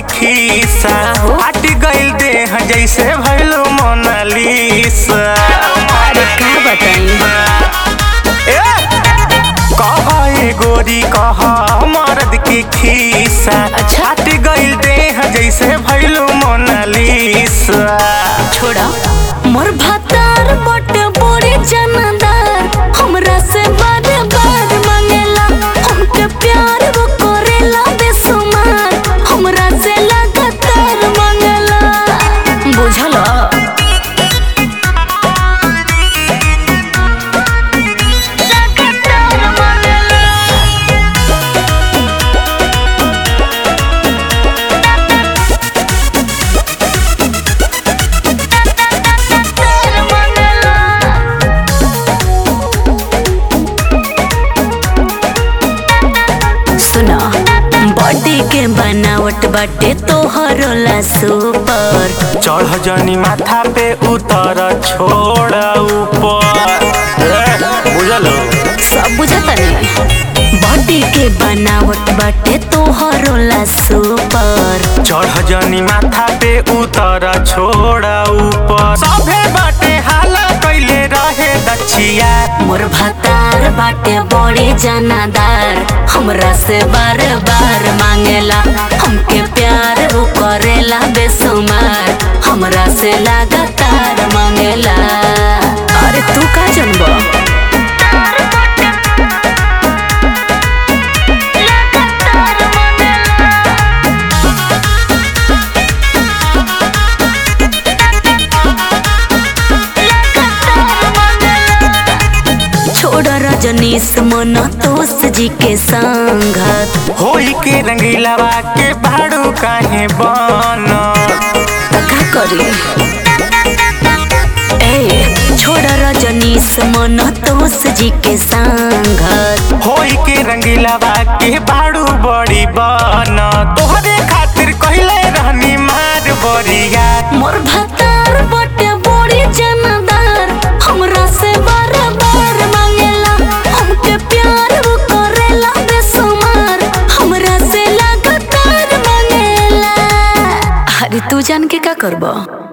खीसा हट गइल देह जैसे भइलो मोनालिसा अरे का बताई ए! कह ए गोरी कह मर्द के खीसा अच्छा। हट गइल देह जैसे भइलो मोनालिसा छोड़ा मोर भातार बट बड़ी जानदार हमरा से बार बार मांगेला हमके प्यार वो करेला बेसुमार हमरा से लगातार मांगेला बुझल लगातार मांगेला सुना बॉडी के बनावट बाटे तोहर ला सुपर चढ़ जनी माथा पे उतर छोड़ ऊपर ए, बुझलो सब बुझता नहीं बॉडी के बनावट बाटे तोहर ला सुपर चढ़ जनी माथा पे उतर छोड़ ऊपर सभे बाटे हाला कैले रहे दछिया मोर भतार बाटे बड़ी जनादार हमरा से बार बार मांगेला हमके प्यार वो करेला बेसुमार हमरा से लगातार मांगेला अरे तू का जनबो छोड़ रजनीश मन तोस जी के संगत होई के रंगीलावा के भाड़ू काहे बन त का करी ए छोड़ रजनीश मन तोस जी के संगत होई के रंगीलावा के भाड़ू बड़ी बन तोहरे खातिर कहले रहनी मार बरिया मोर भतार बटे बड़ी जनदार हमरा से बार बार मांगेला हमके प्यार वो करेला बेसुमार हमरा से लगातार मांगेला अरे तू जान के का करबो